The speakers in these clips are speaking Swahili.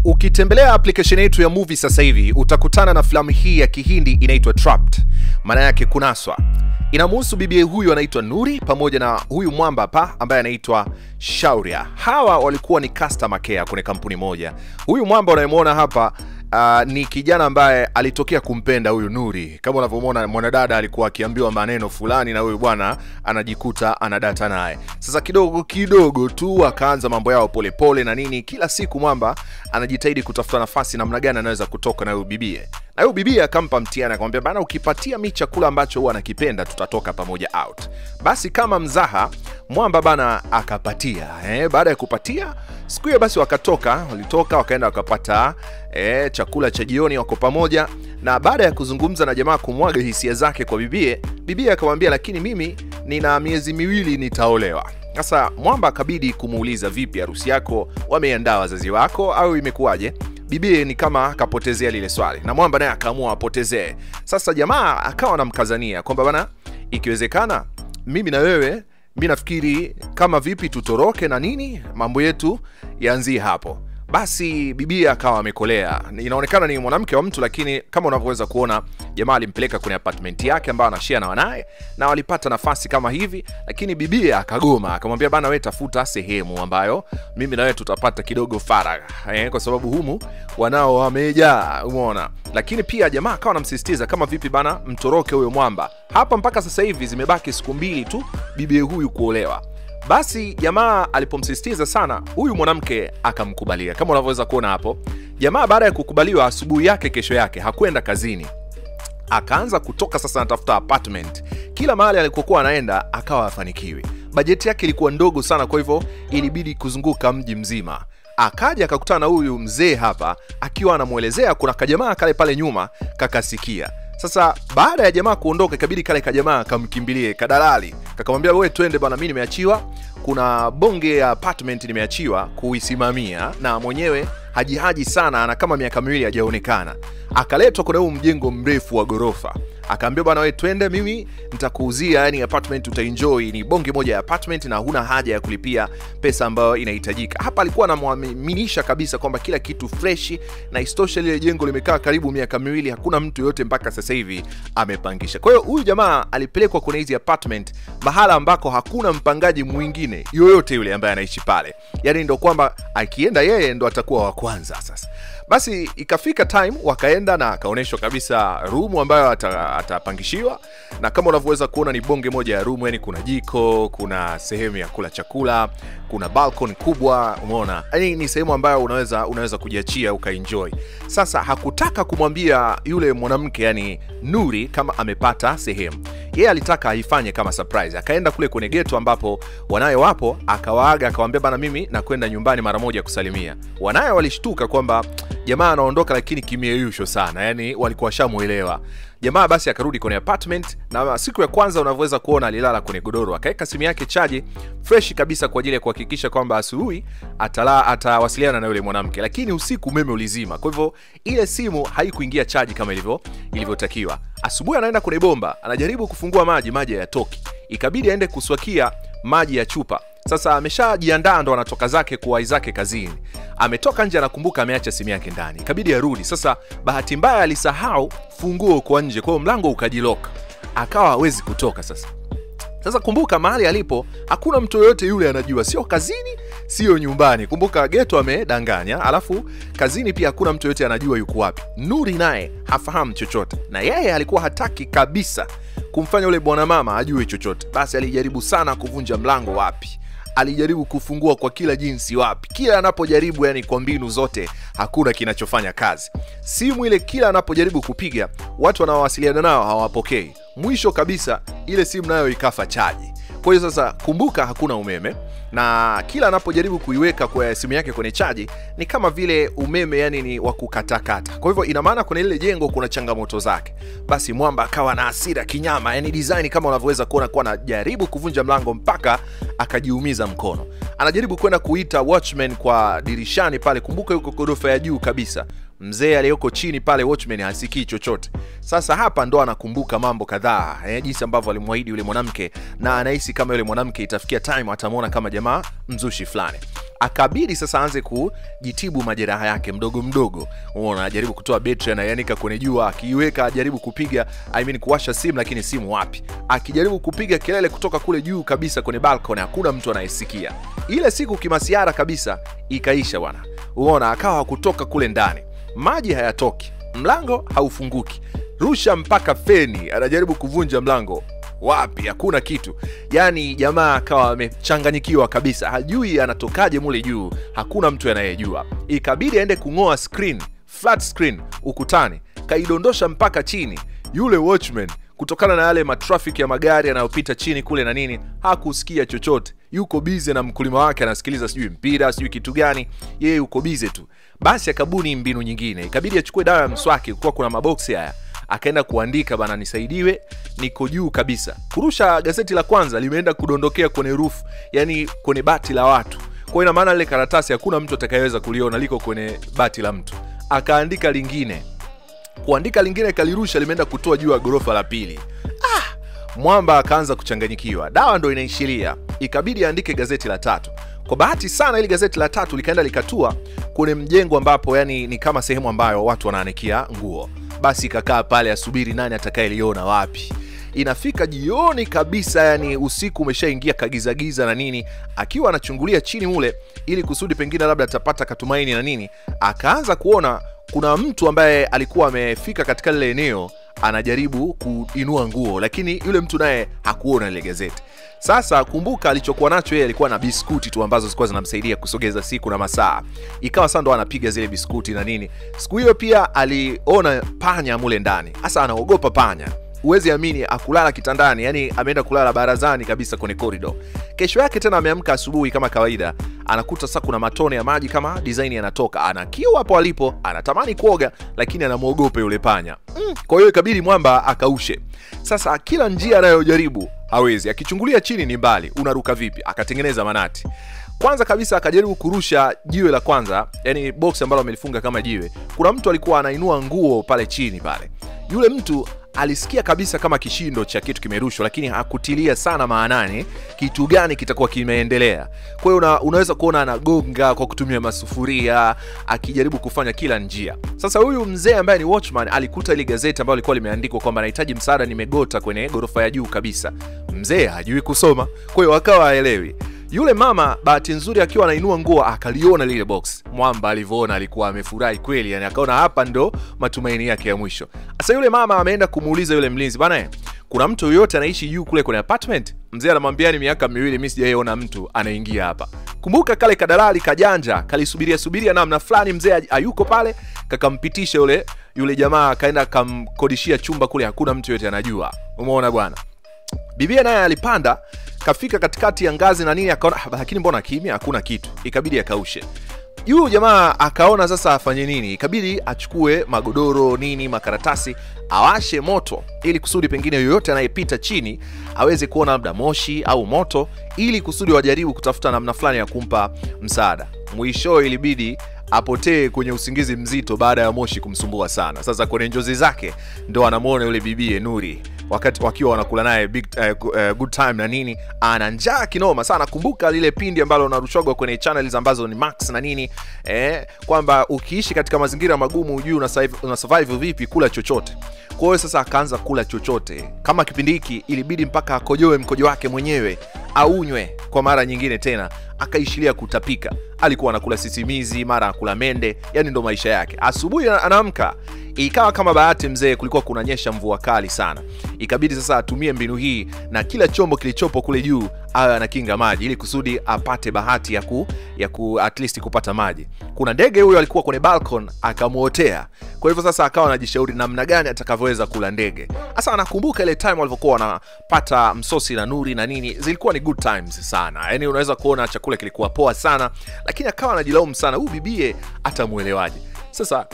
Ukitembelea application yetu ya movie sasa hivi utakutana na filamu hii ya Kihindi inaitwa Trapped, maana yake kunaswa. Inamhusu bibi huyu anaitwa Nuri pamoja na huyu mwamba hapa ambaye anaitwa Shauria. Hawa walikuwa ni customer care kwenye kampuni moja. Huyu mwamba unayemwona hapa Uh, ni kijana ambaye alitokea kumpenda huyu Nuri. Kama unavyomwona mwanadada alikuwa akiambiwa maneno fulani na huyu bwana anajikuta anadata naye. Sasa kidogo kidogo tu akaanza mambo yao polepole pole na nini. Kila siku mwamba anajitahidi kutafuta nafasi namna gani anaweza kutoka na huyu bibie, na huyu bibie akampa mtihani, akamwambia bana, ukipatia mi chakula ambacho huwa anakipenda tutatoka pamoja out. Basi kama mzaha mwamba bana akapatia eh. Baada ya kupatia siku hiyo basi wakatoka, walitoka wakaenda wakapata eh, chakula cha jioni, wako pamoja. Na baada ya kuzungumza na jamaa kumwaga hisia zake kwa bibie, bibie akamwambia, lakini mimi nina miezi miwili nitaolewa. Sasa mwamba akabidi kumuuliza, vipi, harusi yako wameandaa wazazi wako au imekuwaje? Bibie ni kama akapotezea lile swali, na mwamba naye akaamua apotezee. Sasa jamaa akawa anamkazania kwamba bana, ikiwezekana mimi na wewe mi nafikiri kama vipi tutoroke na nini, mambo yetu yaanzie hapo. Basi bibia akawa amekolea. Inaonekana ni mwanamke wa mtu, lakini kama unavyoweza kuona, jamaa alimpeleka kwenye apartment yake ambayo anashare na wanaye, na walipata nafasi kama hivi, lakini bibia akagoma, akamwambia bana, we tafuta sehemu ambayo mimi na wewe tutapata kidogo faragha eh, kwa sababu humu wanao wamejaa, umeona. Lakini pia jamaa akawa anamsisitiza kama vipi bana, mtoroke huyo mwamba hapa. Mpaka sasa hivi zimebaki siku mbili tu bibie huyu kuolewa. Basi jamaa alipomsisitiza sana, huyu mwanamke akamkubalia. Kama unavyoweza kuona hapo, jamaa baada ya kukubaliwa, asubuhi yake kesho yake hakwenda kazini, akaanza kutoka sasa, anatafuta apartment. Kila mahali alikokuwa anaenda akawa hafanikiwi. Bajeti yake ilikuwa ndogo sana, kwa hivyo ilibidi kuzunguka mji mzima. Akaja akakutana na huyu mzee hapa, akiwa anamwelezea kuna kajamaa kale pale nyuma kakasikia sasa baada ya jamaa kuondoka, ikabidi kale kajamaa kamkimbilie kadalali, kakamwambia wewe, twende bana, mi nimeachiwa, kuna bonge ya apartment nimeachiwa kuisimamia, na mwenyewe hajihaji sana, ana kama miaka miwili hajaonekana. Akaletwa kuna huu mjengo mrefu wa ghorofa, akaambia bwana, wewe twende, mimi nitakuuzia, yani apartment utaenjoy, ni bonge moja ya apartment na huna haja ya kulipia pesa ambayo inahitajika. Hapa alikuwa anamwaminisha kabisa kwamba kila kitu freshi, na istosha lile jengo limekaa karibu miaka miwili, hakuna mtu yoyote mpaka sasa hivi amepangisha. Kwa hiyo huyu jamaa alipelekwa kwenye hizi apartment mahala ambako hakuna mpangaji mwingine yoyote yule ambaye anaishi pale, yani ndo kwamba akienda yeye ndo atakuwa wa kwanza. Sasa basi ikafika time wakaenda na akaonyeshwa kabisa rumu ambayo atapangishiwa, na kama unavyoweza kuona ni bonge moja ya rumu, yani kuna jiko, kuna sehemu ya kula chakula, kuna balcony kubwa, umeona, yani ni sehemu ambayo unaweza unaweza kujiachia ukaenjoy. Sasa hakutaka kumwambia yule mwanamke yani Nuri kama amepata sehemu, yeye alitaka aifanye kama surprise. Akaenda kule kwenye geto ambapo wanaye wapo, akawaaga akawaambia, bana, mimi nakwenda nyumbani mara moja kusalimia. Wanaye walishtuka kwamba jamaa anaondoka, lakini kimeyeyusho sana, yani walikuwa washamwelewa jamaa. Basi akarudi kwenye apartment, na siku ya kwanza unavyoweza kuona alilala kwenye godoro, akaweka simu yake chaji fresh kabisa kwa ajili ya kuhakikisha kwamba asubuhi atala atawasiliana na yule mwanamke, lakini usiku umeme ulizima, kwa hivyo ile simu haikuingia chaji kama ilivyo ilivyotakiwa. Asubuhi anaenda kwenye bomba, anajaribu kufungua maji, maji hayatoki, ikabidi aende kuswakia maji ya chupa. Sasa ameshajiandaa ndo anatoka zake kuwai zake kazini, ametoka nje, anakumbuka ameacha simu yake ndani, ikabidi arudi. Sasa bahati mbaya alisahau funguo kwa nje, kwa hiyo mlango ukajiloka, akawa hawezi kutoka sasa sasa kumbuka, mahali alipo hakuna mtu yoyote yule anajua, sio kazini, sio nyumbani. Kumbuka geto amedanganya, alafu kazini pia hakuna mtu yoyote anajua yuko wapi. Nuri naye hafahamu chochote, na yeye alikuwa hataki kabisa kumfanya yule bwana mama ajue chochote. Basi alijaribu sana kuvunja mlango, wapi alijaribu kufungua kwa kila jinsi, wapi, kila anapojaribu, yani kwa mbinu zote, hakuna kinachofanya kazi. Simu ile kila anapojaribu kupiga, watu wanaowasiliana nao hawapokei. Mwisho kabisa ile simu nayo ikafa chaji. Kwa hiyo sasa, kumbuka hakuna umeme, na kila anapojaribu kuiweka kwa simu yake kwenye chaji ni kama vile umeme yani ni wa kukatakata. Kwa hivyo ina maana kwenye lile jengo kuna changamoto zake. Basi mwamba akawa na hasira kinyama, yani design kama unavyoweza kuona, kuwa anajaribu kuvunja mlango mpaka akajiumiza mkono. Anajaribu kwenda kuita watchman kwa dirishani pale, kumbuka yuko ghorofa ya juu kabisa. Mzee aliyoko chini pale, watchman hasikii chochote. Sasa hapa ndo anakumbuka mambo kadhaa eh, jinsi ambavyo alimwahidi yule mwanamke, na anahisi kama yule mwanamke itafikia time atamwona kama jamaa kusema mzushi fulani akabidi sasa aanze kujitibu majeraha yake mdogo mdogo unaona ajaribu kutoa betri anaianika kwenye jua akiiweka ajaribu kupiga I mean kuwasha simu lakini simu wapi akijaribu kupiga kelele kutoka kule juu kabisa kwenye balcony hakuna mtu anayesikia ile siku kimasiara kabisa ikaisha bwana unaona akawa hakutoka kule ndani maji hayatoki mlango haufunguki rusha mpaka feni anajaribu kuvunja mlango wapi hakuna kitu yaani jamaa akawa amechanganyikiwa kabisa hajui anatokaje mule juu hakuna mtu anayejua ikabidi aende kung'oa screen flat screen ukutani kaidondosha mpaka chini yule watchman kutokana na yale matrafiki ya magari yanayopita chini kule na nini hakusikia chochote yuko bize na mkulima wake anasikiliza sijui mpira sijui kitu gani yeye yuko bize tu basi akabuni mbinu nyingine ikabidi achukue dawa ya mswaki kuwa kuna maboksi haya akaenda kuandika bana nisaidiwe niko juu kabisa kurusha gazeti la kwanza limeenda kudondokea kwenye roof yani kwenye bati la watu kwa ina maana lile karatasi hakuna mtu atakayeweza kuliona liko kwenye bati la mtu akaandika lingine kuandika lingine kalirusha limeenda kutoa juu ya ghorofa la pili ah, mwamba akaanza kuchanganyikiwa dawa ndo inaishiria ikabidi aandike gazeti la tatu kwa bahati sana ili gazeti la tatu likaenda likatua kwenye mjengo ambapo yani ni kama sehemu ambayo watu wanaanikia nguo basi ikakaa pale asubiri nani atakayeliona wapi inafika jioni kabisa yani usiku umeshaingia kagizagiza na nini akiwa anachungulia chini mule ili kusudi pengine labda atapata katumaini na nini akaanza kuona kuna mtu ambaye alikuwa amefika katika lile eneo anajaribu kuinua nguo lakini yule mtu naye hakuona ile gazeti sasa kumbuka alichokuwa nacho yeye alikuwa na biskuti tu ambazo zilikuwa zinamsaidia kusogeza siku na masaa ikawa sasa ndo anapiga zile biskuti na nini siku hiyo pia aliona panya mule ndani hasa anaogopa panya huwezi amini akulala kitandani yani ameenda kulala barazani kabisa kwenye korido kesho yake tena ameamka asubuhi kama kawaida anakuta sasa kuna matone ya maji kama design yanatoka ana kiu hapo alipo anatamani kuoga lakini anamwogopa yule panya mm. kwa hiyo ikabidi mwamba akaushe sasa kila njia anayojaribu hawezi akichungulia chini ni mbali unaruka vipi akatengeneza manati kwanza kabisa akajaribu kurusha jiwe la kwanza yani box ambalo amelifunga kama jiwe kuna mtu alikuwa anainua nguo pale chini pale yule mtu alisikia kabisa kama kishindo cha kitu kimerushwa lakini hakutilia sana maanani kitu gani kitakuwa kimeendelea kwa hiyo una, unaweza kuona anagonga kwa kutumia masufuria akijaribu kufanya kila njia sasa huyu mzee ambaye ni watchman alikuta ili gazeti ambayo likuwa limeandikwa kwamba anahitaji msaada nimegota kwenye ghorofa ya juu kabisa mzee hajui kusoma kwa hiyo akawa haelewi yule mama bahati nzuri akiwa anainua nguo akaliona lile box mwamba alivyoona alikuwa amefurahi kweli yani akaona hapa ndo matumaini yake ya mwisho sasa yule mama ameenda kumuuliza yule mlinzi bana kuna mtu yoyote anaishi juu kule kwenye apartment mzee anamwambia ni miaka miwili mi sijaiona mtu anaingia hapa kumbuka kale kadalali kajanja kalisubiria subiria namna fulani mzee ayuko pale kakampitisha yule yule jamaa akaenda akamkodishia chumba kule hakuna mtu yoyote anajua umeona bwana bibia naye alipanda kafika katikati ya ngazi na nini akaona "Ah, lakini mbona kimya hakuna kitu ikabidi akaushe yule jamaa akaona sasa afanye nini ikabidi achukue magodoro nini makaratasi awashe moto ili kusudi pengine yoyote anayepita chini aweze kuona labda moshi au moto ili kusudi wajaribu kutafuta namna fulani ya kumpa msaada mwisho ilibidi apotee kwenye usingizi mzito baada ya moshi kumsumbua sana sasa kwenye njozi zake ndo anamwona yule bibie nuri wakati wakiwa wanakula naye big, uh, uh, good time na nini ana njaa kinoma sana kumbuka lile pindi ambalo unarushwagwa kwenye channels ambazo ni max na nini eh, kwamba ukiishi katika mazingira magumu hujui una survive, una survive vipi kula chochote kwa hiyo sasa akaanza kula chochote kama kipindi hiki ilibidi mpaka akojoe mkojo wake mwenyewe aunywe kwa mara nyingine tena akaishilia kutapika alikuwa anakula sisimizi mara anakula mende yani ndo maisha yake asubuhi ana- anaamka ikawa kama bahati mzee kulikuwa kunanyesha mvua kali sana ikabidi sasa atumie mbinu hii na kila chombo kilichopo kule juu awe anakinga maji ili kusudi apate bahati ya ku, ya ku at least kupata maji kuna ndege huyo alikuwa kwenye balcon akamwotea kwa hivyo sasa akawa anajishauri namna gani atakavyoweza kula ndege hasa anakumbuka ile time walivyokuwa wanapata msosi na nuri na nini zilikuwa ni good times sana yani unaweza kuona chakula kilikuwa poa sana lakini akawa anajilaumu sana huyu bibie atamwelewaje sasa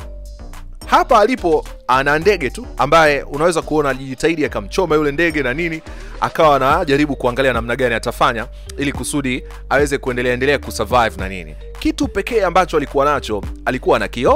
hapa alipo ana ndege tu ambaye unaweza kuona alijitahidi akamchoma yule ndege na nini akawa anajaribu kuangalia namna gani atafanya ili kusudi aweze kuendelea endelea kusurvive na nini kitu pekee ambacho alikuwa nacho alikuwa na kioo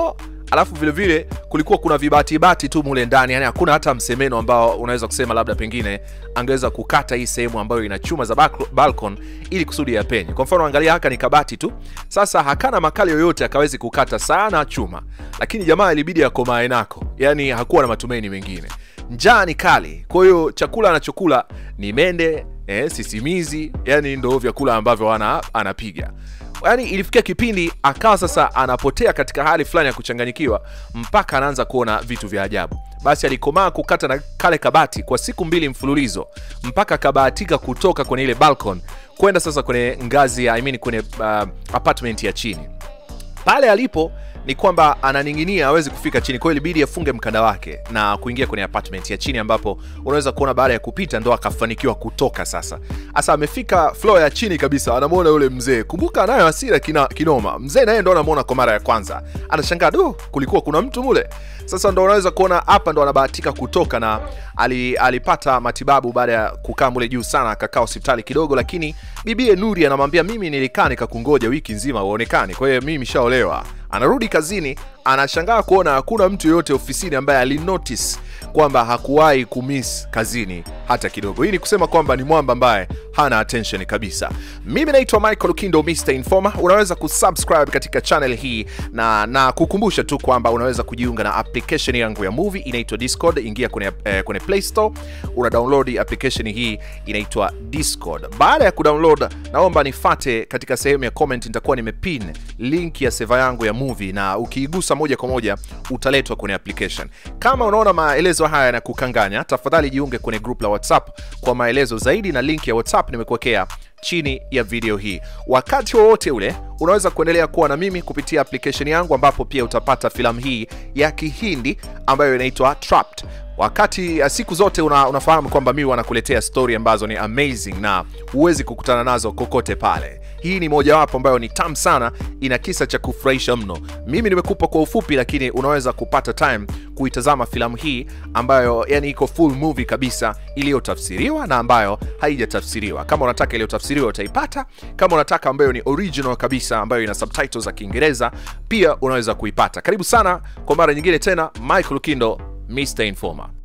alafu vile vile kulikuwa kuna vibatibati tu mule ndani yani hakuna hata msemeno ambao unaweza kusema labda pengine angeweza kukata hii sehemu ambayo ina chuma za balco- balcon ili kusudi ya penye kwa mfano angalia haka ni kabati tu sasa hakana makali yoyote akawezi kukata sana chuma lakini jamaa ilibidi akomae nako yani hakuwa na matumaini mengine njaa ni kali kwa hiyo chakula anachokula ni mende eh, sisimizi yani ndo vyakula ambavyo ana, anapiga yaani ilifikia kipindi akawa sasa anapotea katika hali fulani ya kuchanganyikiwa mpaka anaanza kuona vitu vya ajabu basi alikomaa kukata na kale kabati kwa siku mbili mfululizo mpaka akabahatika kutoka kwenye ile balcon kwenda sasa kwenye ngazi ya I mean kwenye uh, apartment ya chini pale alipo ni kwamba ananing'inia hawezi kufika chini kwa hiyo ilibidi afunge mkanda wake na kuingia kwenye apartment ya chini ambapo unaweza kuona baada ya kupita ndo akafanikiwa kutoka sasa hasa amefika floor ya chini kabisa anamwona yule mzee kumbuka anayo hasira kina, kinoma mzee naye ndo anamwona kwa mara ya kwanza anashangaa do kulikuwa kuna mtu mule sasa ndo unaweza kuona hapa ndo anabahatika kutoka na ali, alipata matibabu baada ya kukaa mule juu sana akakaa hospitali kidogo lakini bibie nuri anamwambia mimi nilikaa nikakungoja wiki nzima uonekani kwa hiyo mimi nishaolewa anarudi kazini anashangaa kuona hakuna mtu yoyote ofisini ambaye alinotice kwamba hakuwahi kumiss kazini hata kidogo hii ni kusema kwamba ni mwamba ambaye hana attention kabisa mimi naitwa michael kindo mr informer unaweza kusubscribe katika channel hii na na kukumbusha tu kwamba unaweza kujiunga na application yangu ya movie inaitwa discord ingia kwenye, eh, kwenye play store una download application hii inaitwa discord baada ya kudownload naomba nifate katika sehemu ya comment nitakuwa nimepin link ya seva yangu ya movie na ukiigusa moja kwa moja utaletwa kwenye application kama unaona maelezo haya yanakukanganya tafadhali jiunge kwenye group la whatsapp kwa maelezo zaidi na link ya whatsapp nimekuwekea chini ya video hii wakati wowote ule unaweza kuendelea kuwa na mimi kupitia application yangu ambapo pia utapata filamu hii ya kihindi ambayo inaitwa trapped wakati uh, siku zote una, unafahamu kwamba mimi wanakuletea story ambazo ni amazing na huwezi kukutana nazo kokote pale hii ni mojawapo ambayo ni tam sana ina kisa cha kufurahisha mno mimi nimekupa kwa ufupi lakini unaweza kupata time kuitazama filamu hii ambayo yani iko full movie kabisa iliyotafsiriwa na ambayo haijatafsiriwa kama unataka iliyotafsiriwa utaipata kama unataka ambayo ni original kabisa ambayo ina subtitles za kiingereza pia unaweza kuipata karibu sana kwa mara nyingine tena michael kindo mr informer